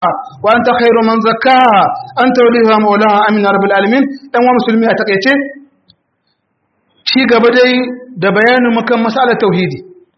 وأنت خير من زكاها أنت وليها مولاها أمين رب العالمين ɗan wa musulmi a takaice ci gaba dai da bayanin mukan masalar tauhidi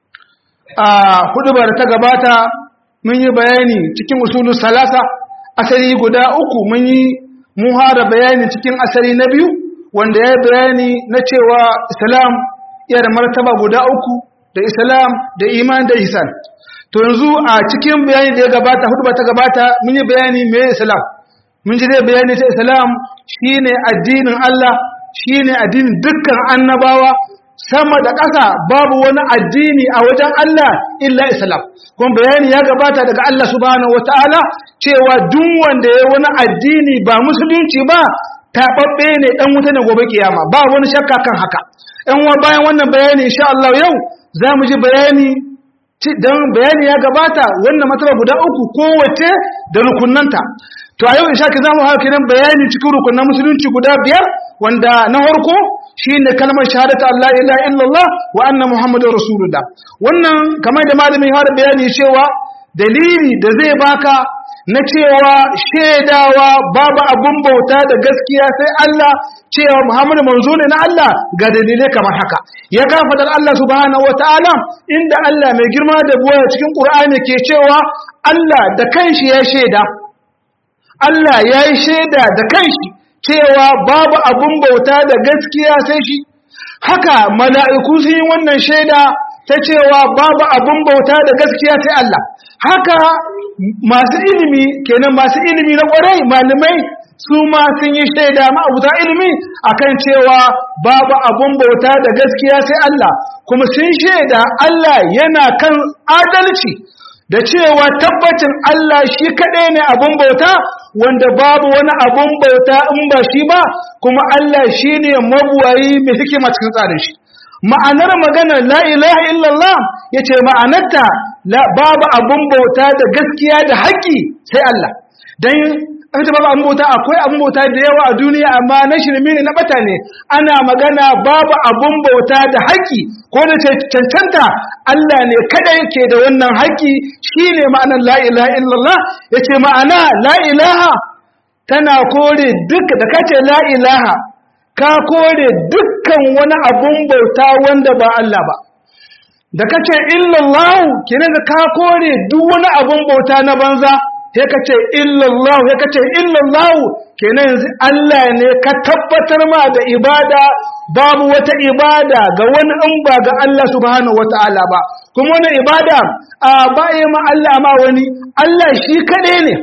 a hudubar ta gabata mun yi bayani cikin usulun salasa asali guda uku mun yi muhara bayani cikin asali na biyu wanda ya yi bayani na cewa islam iya da martaba guda uku da islam da iman da ihsan to yanzu a cikin bayani da ya gabata hudu ta gabata mun yi bayani me islam mun ji dai bayani ta islam shine addinin Allah shine addinin dukkan annabawa sama da ƙasa babu wani addini a wajen Allah illa islam kuma bayani ya gabata daga Allah subhanahu wataala cewa duk wanda ya wani addini ba musulunci ba taɓaɓɓe ne ɗan wuta ne gobe kiyama ba wani shakka kan haka ‘yan wa bayan wannan bayani insha Allah yau za mu ji bayani don bayani ya gabata wannan mataba guda uku kowace da rukunanta to a yau insha ki za mu haka nan bayani cikin rukunan musulunci guda biyar wanda na farko shine kalmar shahadatu Allah ilaha illallah wa anna muhammadar rasulullah wannan kamar da malamin ya bayani cewa dalili da zai baka na cewa shaidawa babu abun bauta da gaskiya sai Allah cewa Muhammadu manzo ne na Allah ga dalilai kamar haka ya kafa da Allah subhanahu wataala inda Allah mai girma da buwa cikin Qur'ani ke cewa Allah da kanshi ya shaida Allah ya yi shaida da kanshi cewa babu abun bauta da gaskiya sai shi haka mala'iku sun yi wannan shaida ta cewa babu abun bauta da gaskiya sai Allah haka masu ilimi kenan masu ilimi na kwarai malamai su ma sun yi shaida ma'abuta ilimi akan cewa babu abun bauta da gaskiya sai Allah kuma sun shaida Allah yana kan adalci da cewa tabbacin Allah shi kaɗai ne abun bauta wanda babu wani abun bauta in ba shi ba kuma Allah shi ne mabuwayi mai hikima cikin tsarin shi ma'anar maganar la ilaha illallah ya ce ma'anarta babu abun bauta da gaskiya da haƙƙi sai Allah don ita babu abun bauta akwai abun bauta da yawa a duniya amma na shirme ne na bata ne ana magana babu abun bauta da haƙƙi ko da cancanta Allah ne kada yake da wannan haƙƙi shine ma'anar la ilaha illallah yace ma'ana la ilaha tana kore duk da kace la ilaha ka kore dukkan wani abun bauta wanda ba Allah ba da kace illallahu kina da ka kore duk wani abun bauta na banza sai kace illallahu sai kace illallahu kenan yanzu Allah ne ka tabbatar ma da ibada babu wata ibada ga wani in ba ga Allah subhanahu wataala ba kuma wani ibada a ba ma Allah ma wani Allah shi kaɗai ne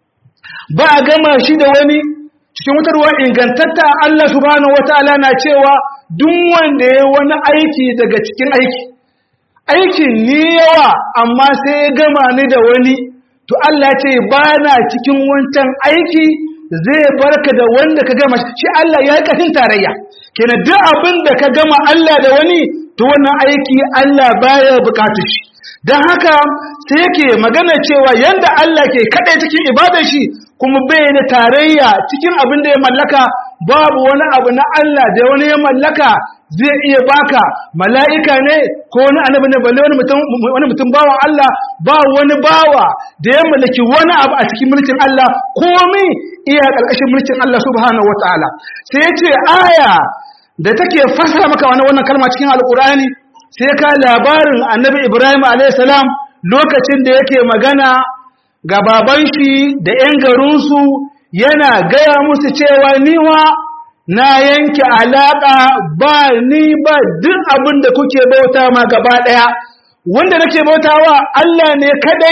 ba a gama shi da wani cikin wutarwa ingantatta Allah subhanahu wataala na cewa duk wanda ya wani aiki daga cikin aiki aikin ni yawa amma sai ya gama ni da wani to Allah ce ba na cikin wancan aiki zai barka da wanda ka gama shi Allah ya yi kashin tarayya kenan duk abin da ka gama Allah da wani to wannan aiki Allah baya bukatu shi don haka sai yake magana cewa yanda Allah ke kaɗai cikin ibadar shi kuma bai da tarayya cikin abin da ya mallaka babu wani abu na Allah da wani ya mallaka zai iya baka mala'ika ne ko wani annabi ne balle wani mutum wani mutum bawan Allah ba wani bawa da ya mallaki wani abu a cikin mulkin Allah komai iya ƙarƙashin mulkin Allah subhanahu wataala sai ya ce aya da take fasara maka wani wannan kalma cikin alƙur'ani sai ka labarin annabi Ibrahim alayhi salam lokacin da yake magana ga baban shi da ‘yan garinsu yana gaya musu cewa niwa na yanke alaƙa ba ni ba duk abin da kuke bauta ma gaba ɗaya wanda nake bautawa Allah ne kadai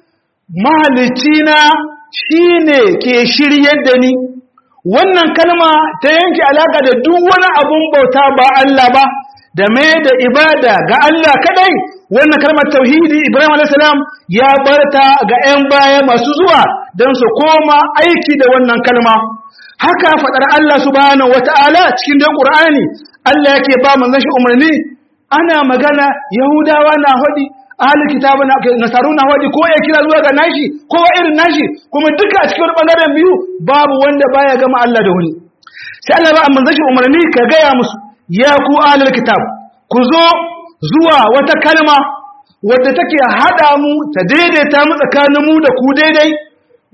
mahalicina shi ne ke shiryar da ni wannan kalma ta yanke alaƙa da duk wani abin bauta ba Allah ba da mai da ibada ga Allah kadai wannan kalmar tauhidi Ibrahim alaihissalam ya barta ga 'yan baya masu zuwa don su koma aiki da wannan kalma haka faɗar Allah subhanahu wata'ala cikin dan Qur'ani Allah yake ba manzon shi umarni ana magana Yahudawa na hadi ahli kitabu na nasaru na hadi ko ya kira zuwa ga nashi ko irin nashi kuma duka a cikin bangaren biyu babu wanda baya gama Allah da wani sai Allah ba manzon shi umarni ka gaya musu ya ku ahli kitab ku zo zuwa wata kalma wadda take hada mu ta daidaita mu tsakanin mu da ku daidai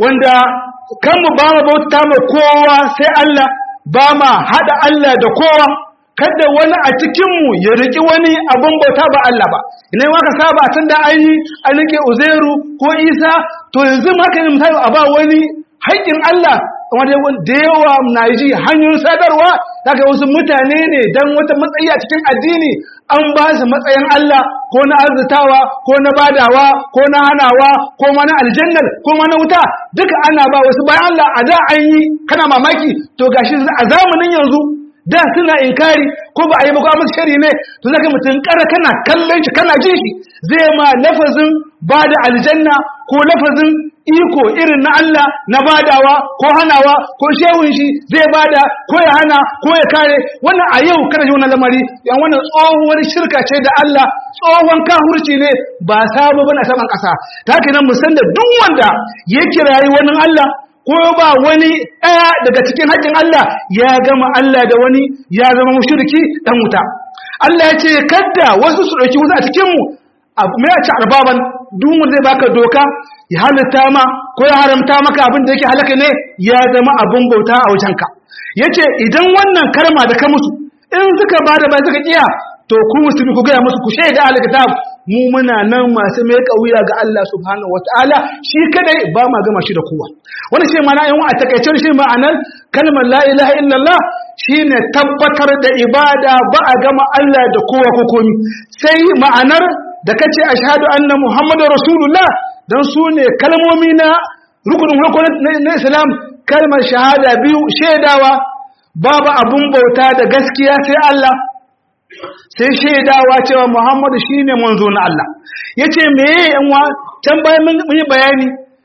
wanda kan mu ba mu bauta ma kowa sai Allah ba ma hada Allah da kowa kada wani a cikinmu ya riki wani abin bauta ba Allah ba ina ma ka saba tun da an yi an rike Uzairu ko Isa to yanzu ma kan misali a ba wani haƙƙin Allah wanda da yawa na ji hanyoyin sadarwa daga wasu mutane ne dan wata matsayi a cikin addini an ba su matsayin Allah ko na arzitawa ko na badawa ko na hanawa ko ma na aljannar ko ma na wuta duka ana ba wasu bayan Allah a da an yi kana mamaki to gashi a zamanin yanzu da suna inkari ko ba a yi maka shari ne to zaka mutum kara kana kallon shi kana jin shi zai ma lafazin ba da aljanna ko lafazin iko irin na Allah na badawa ko hanawa ko shehun shi zai bada ko ya hana ko ya kare wannan a yau kana ji wannan lamari yan wannan tsohuwar shirka ce da Allah tsohon kahurci ne ba sabo bane a saman kasa ta haka nan mu san da duk wanda ya kirayi wannan Allah ko ba wani ɗaya daga cikin haƙƙin Allah ya gama Allah da wani ya zama mushriki dan wuta Allah ya ce kadda wasu su ɗauki wasu a cikinmu abu mai ci arbaban duk wanda zai baka doka ya halitta ma ko ya haramta maka abin da yake halaka ne ya zama abin bauta a wajenka yace idan wannan karma da ka musu in suka bada ba suka kiya to ku musulmi ku gaya musu ku shaida alkitab mu muna nan masu mai kauya ga Allah subhanahu wataala shi kadai ba ma gama shi da kowa wannan shi ma'ana yan a takaicen shi ma'anar kalmar la ilaha illallah shine tabbatar da ibada ba a gama Allah da kowa ko komi sai ma'anar da kace ashhadu anna muhammadar rasulullah dan su ne kalmomi na rukunin farko na islam kalmar shahada biyu shaidawa babu abun bauta da gaskiya sai Allah sai shaidawa cewa Muhammadu shine manzo na Allah yace meye yan wa can bayan mun yi bayani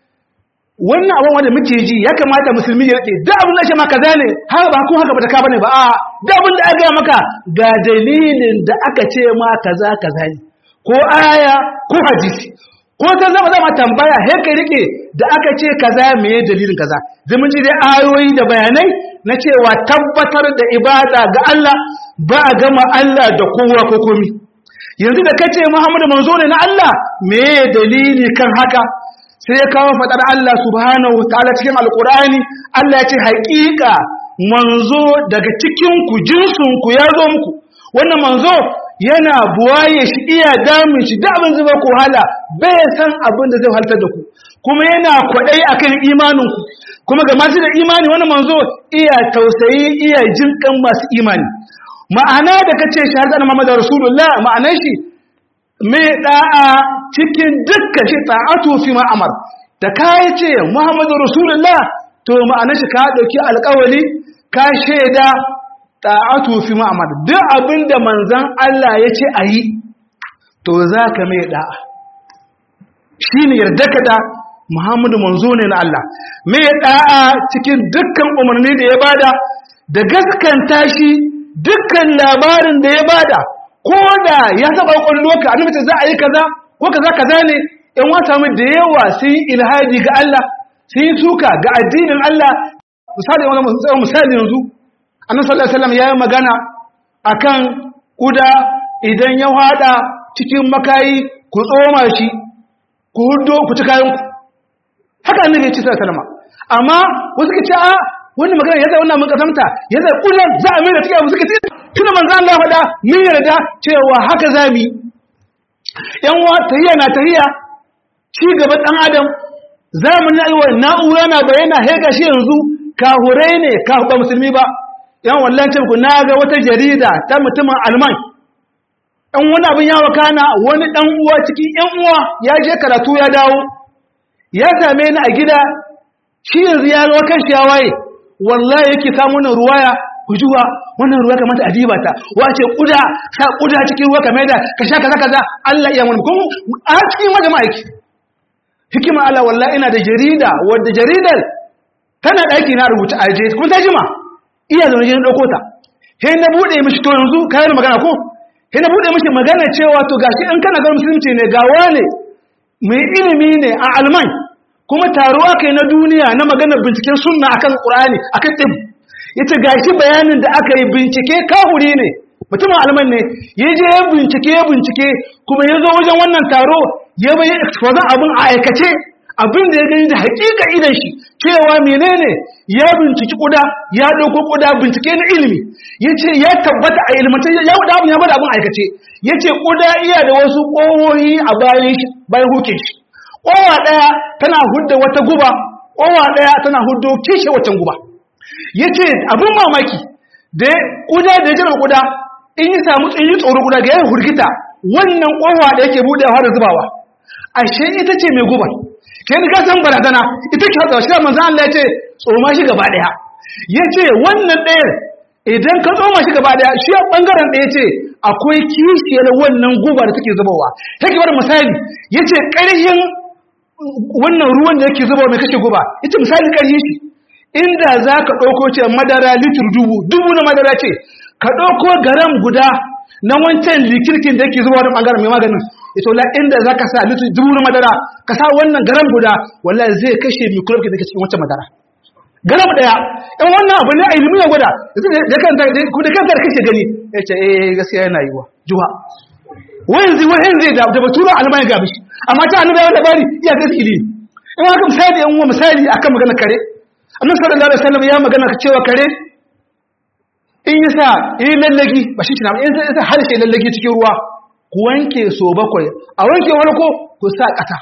wannan abin wanda muke ji ya kamata musulmi ya rike duk abin da ake maka zane har ba ko haka ba ta ka bane ba a duk abin da aka maka ga dalilin da aka ce ma kaza kaza ne ko aya ko hadisi ko ta zama zama tambaya he ka rike da aka ce kaza meye dalilin kaza zai mun ji dai ayoyi da bayanai na cewa tabbatar da ibada ga Allah ba a gama Allah da kowa ko komi yanzu da kace Muhammadu manzo ne na Allah me dalili kan haka sai ya kawo fadar Allah subhanahu wataala cikin alqur'ani Allah ya ce haƙiƙa manzo daga cikin ku jinsun ku ya zo muku wannan manzo yana buwaye shi iya damun shi da abin zuba ku hala bai san abin da zai haltar da ku kuma yana kwaɗayi akan imanin ku kuma ga masu da imani wani manzo iya tausayi iya jinkan masu imani ma'ana da kace shahadar Muhammadu Rasulullah ma'anar shi mai da'a cikin dukkan shi ta'atu fi ma'amar da kai ce Muhammadu Rasulullah to ma'anar shi ka dauki alƙawari ka sheda ta'atu fi ma'amar duk abinda manzon Allah ya ce ayi to zaka mai da'a shine yarda ka da Muhammadu manzo ne na Allah mai da'a cikin dukkan umarni da ya bada da gaskanta shi dukkan labarin da ya bada ko da ya saba kwallo ka annabi ce za a yi kaza ko kaza kaza ne in wata mu da yawa sun yi ilhadi ga Allah sun yi suka ga addinin Allah misali wani misali yanzu annabi sallallahu alaihi wasallam ya yi magana akan kuda idan ya hada cikin makayi ku tsoma shi ku huddo ku ci kayan ku haka annabi ya ce sallallahu alaihi wasallam amma wasu ka ce a wani magana ya zai wannan mun kasamta ya zai kullum za a mai da take suka ce tuna manzo Allah faɗa mun yarda cewa haka zamu yan wa tahiya na tahiya ci gaban dan adam zamanin aiwa na'ura na bayyana he gashi yanzu kahurai ne ka ba musulmi ba yan wallahi ce ku na ga wata jarida ta mutumin alman ɗan wani abin ya wakana wani ɗan uwa cikin ƴan uwa ya je karatu ya dawo ya same ni a gida shi yanzu ya zo kan shi ya waye wallahi yake samu wannan ruwaya ku juwa wannan ruwa kamata a diba ta wace kuda sa kuda cikin ruwa kamar da ka sha kaza kaza Allah ya mun kun a cikin wajen ma'aiki hikima Allah wallahi ina da jarida wadda jaridar tana daki na rubuta aje kun ta jima iya zaune jin dauko ta sai na bude mishi to yanzu kayan magana ko sai na bude mishi magana cewa to gashi in kana ga musulunci ne ga wane mai ilimi ne a alman kuma taruwa kai na duniya na maganar binciken sunna akan qur'ani akan tib yace gashi bayanin da aka yi bincike kahuri ne mutumin alman ne ya je ya bincike ya bincike kuma ya zo wajen wannan taro ya bayi expose abin a aikace abin da ya gani da hakika idan shi cewa menene ya binciki kuda ya dauko kuda bincike na ilimi yace ya tabbata a ilmance ya wada abin ya bada abin aikace yace kuda iya da wasu kowoyi a bayan shi bayan hukin shi kowa daya tana hudda wata guba kowa daya tana huddo kishe wata guba yace abin mamaki da kuda da jira kuda in yi samu tsayi tsoro kuda ga yayin hurgita wannan kowa da yake budewa da zubawa ashe ita ce mai guba ke ni kasan barazana ita ke hatsa shi manzo Allah ya ce tsoma shi gaba daya yace wannan ɗayar idan ka tsoma shi gaba daya shi a bangaren ɗaya ce akwai kishiyar wannan guba da take zubawa take bar misali yace ƙarhin wannan ruwan da yake zubawa mai kashe guba yace misali ƙarhin shi inda za ka ɗauko ce madara litir dubu dubu na madara ce ka ɗauko garam guda na wancan likirkin da yake zubawa da bangaren mai maganin ito la inda zaka sa litu dubu na madara ka sa wannan garam guda wallahi zai kashe microbe da ke cikin wancan madara garam daya in wannan abu ne a ilimi ya gwada da kanta ku da kanta da kake gani yace eh gaskiya yana yiwa juha wanzi wanzi da da batura almai ga bishi amma ta annabi ya labari iya gaskiya in haka misali in wa misali akan magana kare annabi sallallahu alaihi wasallam ya magana cewa kare in yasa yi lallagi ba shi kina in sai harshe lallagi cikin ruwa ku wanke so bakwai a wanke wani ko ku sa ƙasa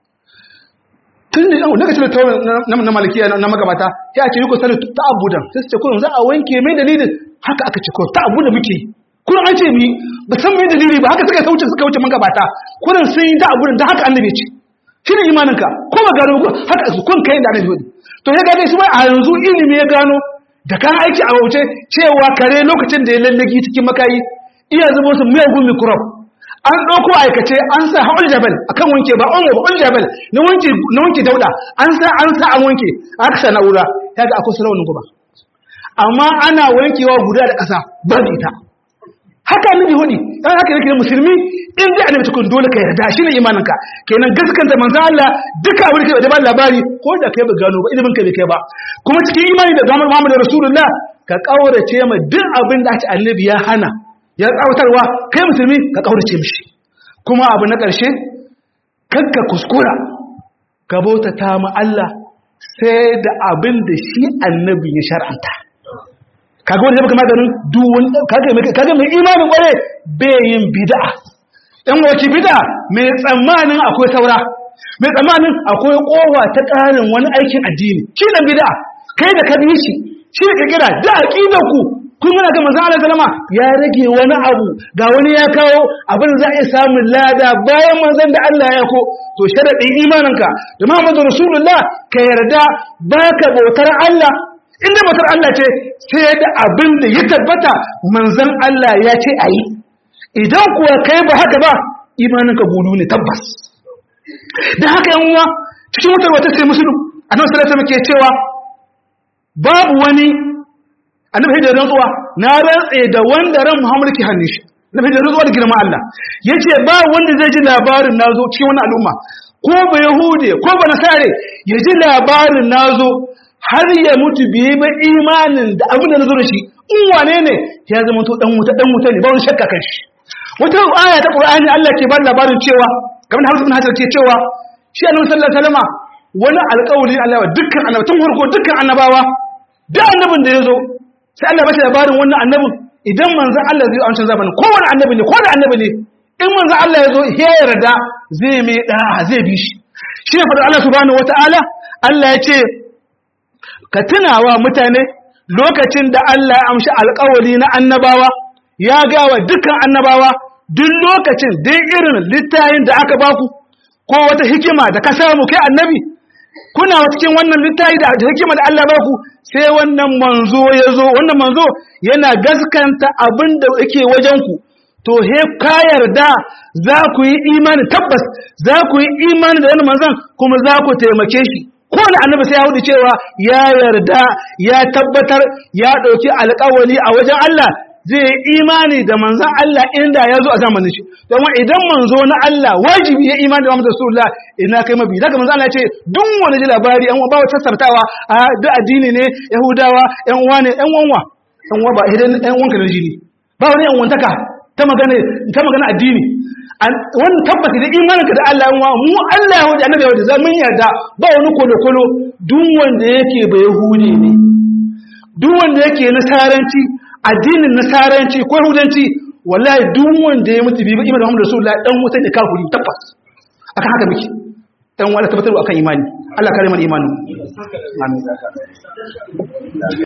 tun da yawon lokacin da na malikiya na magabata ya ce yi ku sani ta abudan sai su ce kuma za a wanke mai dalilin haka aka ce kuma ta abudan muke kuma an ce mi ba san mai dalili ba haka suka sauce suka wuce magabata kuma sun yi ta abudan da haka annabi ce shi ne imaninka ko ba gano ko haka su kun kai da annabi wani to ya gane shi ba a yanzu ilimi ya gano da kan aiki a wuce cewa kare lokacin da ya lallagi cikin makayi iya zubo su miyagun mikrop an ɗauko aikace an sa haɓar jabal a kan wanke ba ongo ba jabal na wanke dauda an sa an sa an wanke aka sa na'ura ya ga akwai salaunin guba amma ana wankewa guda da ƙasa ba da ita haka annabi hudi dan haka yake musulmi in dai annabi tukun dole ka yarda shine imaninka kenan gaskanta manzo Allah duka abin da ba labari ko da kai ba gano ba ilimin ka bai kai ba kuma cikin imani da zaman Muhammad Rasulullah ka kaurace ma duk abin da aka annabi ya hana ya tsawatarwa kai musulmi ka kaurace mishi kuma abu na ƙarshe kakka kuskura ka bautata ma Allah sai da abin da shi annabi ya shar'anta kaga wanda zai baka maganin duwun kaga mai imanin kware bayin bid'a ɗan wace bid'a mai tsammanin akwai saura mai tsammanin akwai kowa ta ƙarin wani aikin addini shi da bid'a kai da ka shi shi da kira da aqidar ku kun muna ga manzo Allah sallama ya rage wani abu ga wani ya kawo abin za a samun lada bayan manzon da Allah ya ko to sharadin imaninka da Muhammadu Rasulullah ka yarda baka bautar Allah inda bautar Allah ce sai da abin da ya tabbata manzon Allah ya ce ayi idan kuwa kai ba haka ba imaninka gudu ne tabbas dan haka yan uwa cikin wata wata sai musulun annabi sallallahu alaihi wasallam ke cewa babu wani annabi da rantsuwa na rantse da wanda ran Muhammad ke hannun shi annabi da rantsuwa da girman Allah yace ba wanda zai ji labarin nazo cikin wannan al'umma ko ba yahude ko ba nasare ya ji labarin nazo har ya mutu biye ba imanin da abin da nazo da shi in wane ne ya zama to dan wuta dan wuta ne ba wani shakka kan shi wata aya ta Qur'ani Allah ke ba labarin cewa kamar da Hafs bin Hajar ke cewa shi Annabi sallallahu alaihi wasallam wani alƙawari Allah wa dukkan annabawa tun farko dukkan annabawa da annabin da ya zo sai Allah bashi labarin wannan annabin idan manzon Allah zai amsa zamanin kowane annabi ne ko da annabi ne in manzon Allah ya zo ya yarda zai mai da zai bi shi shi ne fadar Allah subhanahu wataala Allah ya ce ka tunawa mutane lokacin da Allah ya amshi alƙawari na annabawa ya gawa dukkan annabawa duk lokacin dai irin littayin da aka baku ko wata hikima da ka samu kai annabi kuna cikin wannan littafi da hikima da Allah baku sai wannan manzo ya zo wannan manzo yana gaskanta abin da yake wajen ku to he ka yarda za ku yi imani tabbas za ku yi imani da wannan manzon kuma za ku taimake shi ko da annabi sai ya hudu cewa ya yarda ya tabbatar ya dauki alƙawari a wajen Allah zai imani da manzan Allah inda ya zo a zamanin shi domin idan manzo na Allah wajibi ya imani da Muhammadu Rasulullah ina kai mabi daga manzan Allah ya ce duk wani ji labari yan ba wata sartawa a duk addini ne Yahudawa yan uwa ne yan wanwa yan uwa ba idan yan wanka da jini ba wani yan wantaka ta magana ta magana addini wannan tabbata da imaninka da Allah yan mu Allah ya wuce annabi ya wuce za mun yarda ba wani kolo kolo duk wanda yake ba yahudi ne duk wanda yake nasaranci addinin nasaranci ko yahudanci wallahi duk wanda ya mutu bi imanin Muhammad Rasulullah dan wuta ne kafiri tabbas akan haka muke dan wala tabbatar akan imani Allah kare mana imanin amin